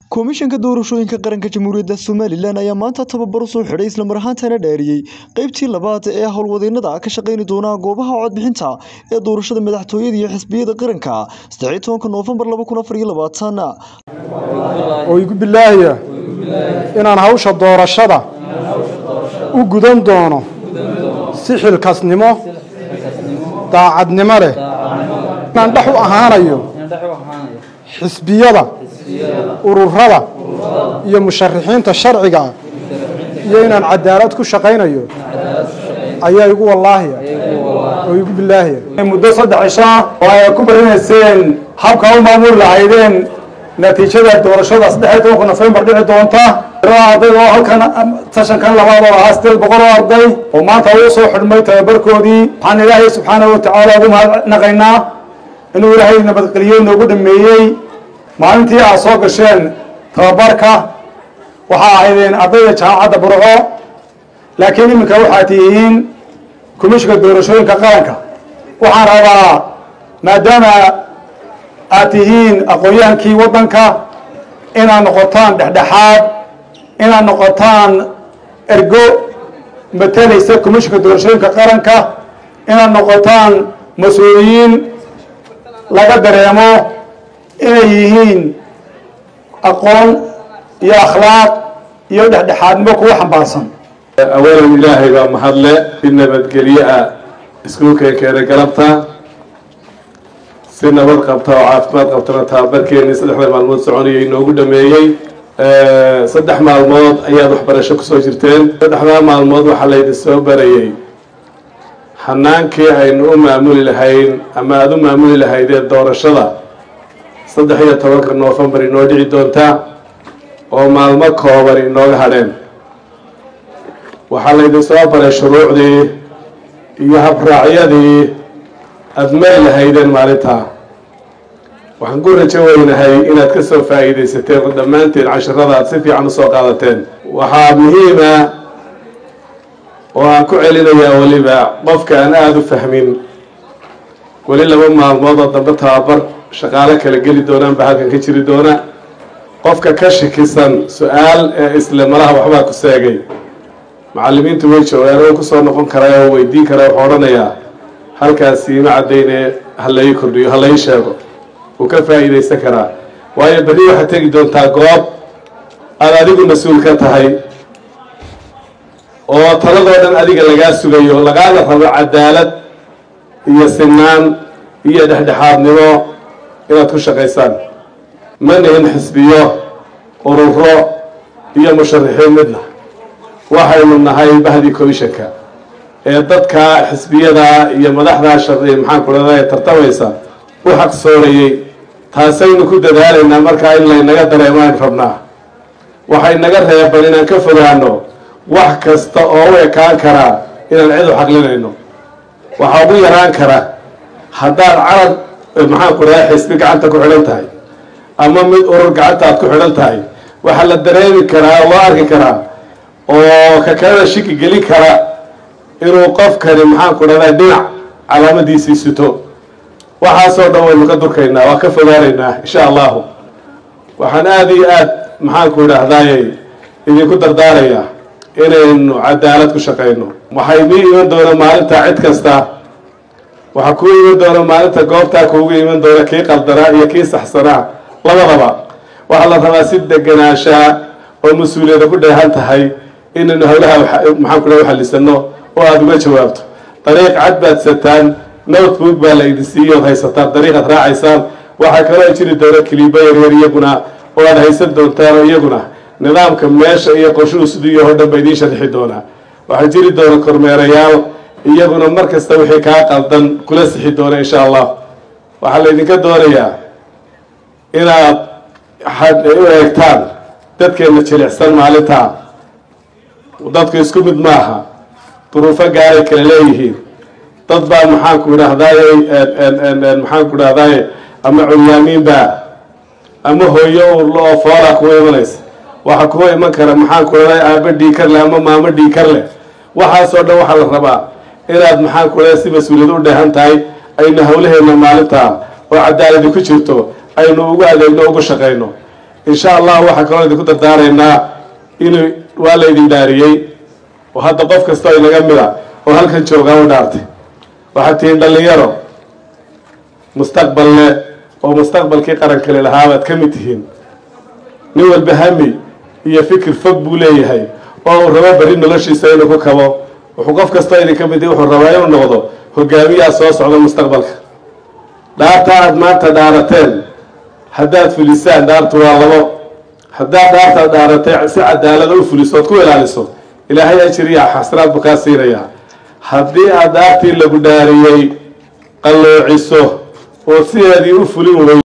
komishanka doorashooyinka qaranka jamhuuriyadda somalilan ayaa maanta tababar u soo xidhay islamar ahaantana dhaariyey qeybtii labaad ee howlwadeennada ka shaqayni doona goobaha codbixinta ee doorashada madaxtooyada iyo xisbiyada qaranka saddexiy tobanka noofembar laba kun afar iyo labaatan oo igu bilaahaya inaan hawsha doorashada u gudan doono si xilkasnimo daacadnimo leh inaan dhex u ahaanayo xisbiyada ururada iyo musharixiinta sharciga ah iyo inaan cadaalad ku shaqaynayo ayaa igu wallaahiya oo igu bilaahaya muddo saddex cisho ah oo ay ku baranayseen habka u maamuli lahaydeen natiijada doorashada saddexiy tobanka nofembar dhici doonta arday oo halkan seshankan labaad oo ahaa sideed boqol oo arday oo maanta uu soo xidhmay tababarkoodii waxaan ilaahay subxaanahu watacaala ugu mahadnaqaynaa inuu ilaahay nabadgeliyo noogu dhameeyey maalintii aad soo gasheen tababarka waxaa ahaydeen ardayda jaamacadda burco laakiin iminka waxaa tihiin komishinka doorashooyinka qaranka waxaan rabaa maadaama aad tihiin aqoon-yahankii waddanka inaad noqotaan dhexdhexaad inaad noqotaan ergo matalaysa komishinka doorashooyinka qaranka inaad noqotaan mas-uuliyiin laga dareemo inay yihiin aqoon iyo akhlaaq iyo dhexdhexaadnimo kuwa xambaarsan awalan ilaahay baa mahadle si nabadgelye ah iskuulkeen keenay galabta si nabad qabta oo caafimaad qabtana tababarkeeni saddexda maalmood soconaya inoogu dhameeyey saddex maalmood ayaad waxbarasho kusoo jirteen saddexdaa maalmood waxaa laydin soo barayay hanaankii aynu u maamuli lahayn ama aada u maamuli lahaydeen doorashada saddex iyo tobanka noofembar inoo dhici doonta oo maalmo kooban inooga hadheen waxaa laydin soo baray shuruucdii iyo habraacyadii aada mari lahaydeen maalintaa waxaan ku rajo weynahay inaad ka soo faa'iidaysateen oo dhammaanteen cashirada aad si fiican usoo qaadateen waxaa muhiima oo aan ku celinayaa weliba qofka aan aada u fahmin weli laba maalmood oo dambe tababar shaqaalo kala geli doonaan baa halkan ka jiri doona qofka ka shakisan su-aal ee isle malaha waxbaa ku seegay macallimiintu way joogaan oo kusoo noqon karaa oo weydiin karaa wuxuu odhanayaa halkaasi ima caddayne ha lai kordhiyo ha lai sheego wuu ka faa'iidaysan karaa waayo berri waxaad tegi doontaa goob aad adigu mas-uul ka tahay oo taladoo dhan adiga lagaa sugayo lagaana rabo cadaalad iyo sinaan iyo dhexdhexaadnimo inaad ku shaqaysaan ma nihin xisbiyo ururo iyo musharixiin midna waxaynu nahay bahdii commishanka ee dadka xisbiyada iyo madaxdaa shaqi maxaan ku dhahda tartamaysa u xaqsoorayey taasaynu ku dadaalaynaa markaa in laynaga dareemo aynu rabnaa waxay naga reeban inaan ka fogaano wax kasta oo u ekaan karaa inaan cid u xaqlinayno waxaa ugu yaraan kara haddaad carab maxaan ku dhahay xisbi gacanta ku xidhan tahay ama mid urur gacanta aad ku xidhan tahay waxaa la dareemi karaa loo arki karaa oo ka kalena shiki gelin kara inuu qofkani maxaan ku dhahday dhinac calaamadiisii sito waxaasoo dhan waynu ka durkaynaa waa ka fogaanaynaa insha allahu waxaan aada iyo aad maxaan ku idhaahdayy idinku dardaarayaa inaynu cadaalad ku shaqayno waxay nii iman doona maalinta cid kasta waxaa kuu iman doona maalinta goobtaa kuugu iman doona kii qaldanaa iyo kii saxsanaa labadaba waxaa la rabaa si deganaanshaa oo mas-uuliyada ku dheehan tahay inaynu howlaha maxaan ku dhaha uxallisano oo aada uga jawaabto dariiq cad baad sataan notebook baa la idin siiyo ood haysataan dariiqaad raacaysaan waxaa kaloo jiri doona kiliibo yaryar iyaguna oo aada haysan doontaan oo iyaguna nidaamka meesha iyo qorshuhu siduu iyo hodhan ba idiin sharxi doonaa waxaa jiri doona kormeerayaal iyaguna mar kasta wixii kaa qaldan kula sixi doona insha allah waxaa laydinka doonayaa inaad u eegtaan dadkeena jilicsan maalintaa dadku isku mid maaha duruufo gaaray kala leeyihiin dad baa maxaanku idhaahdaye maxaanku idhahdaye ama curyaamiinbaa ama hooyo urlo oo foolaa kuwa imanaysa waxaa kuwa iman kara maxaanku idhahday aaba dhiikar leh ama maamo dhiikar leh waxaasoo dhan waxaa la rabaa inaad maxaanku idhahda si mas-uuliyad u dheehan tahay aynu hawlaheena maalintaa oo cadaaladi ku jirto aynu ugu adeegno ugu shaqayno insha allah waxaa kaloo idinku dardaaraynaa inuu waa laydin dhaariyey oo hadda qof kastoo inaga mida oo halkan joogaa u dhaartay waxaad tihiin dhallinyaro mustaqbal leh oo mustaqbalkii qarankale lahaabaad ka mid tihiin nin walba hami iyo fikir fog buu leeyahay oo uu rabo berri noloshiisa inuu ku kabo wuxuu qof kastoo idinka mid wuxuu rabaa inuu noqdo hogaamiyaa soo socda mustaqbalka dhaarta aada maanta dhaarateen haddaad fulisaan dhaartu waa labo haddaad dhaartaad dhaaratay si cadaalada u fuliso ood ku ilaaliso ilaahay ajiriya xasanaad buu kaa siinayaa haddii aad dhaartii lagu dhaariyey qalloociso oo sideedii u fulin wey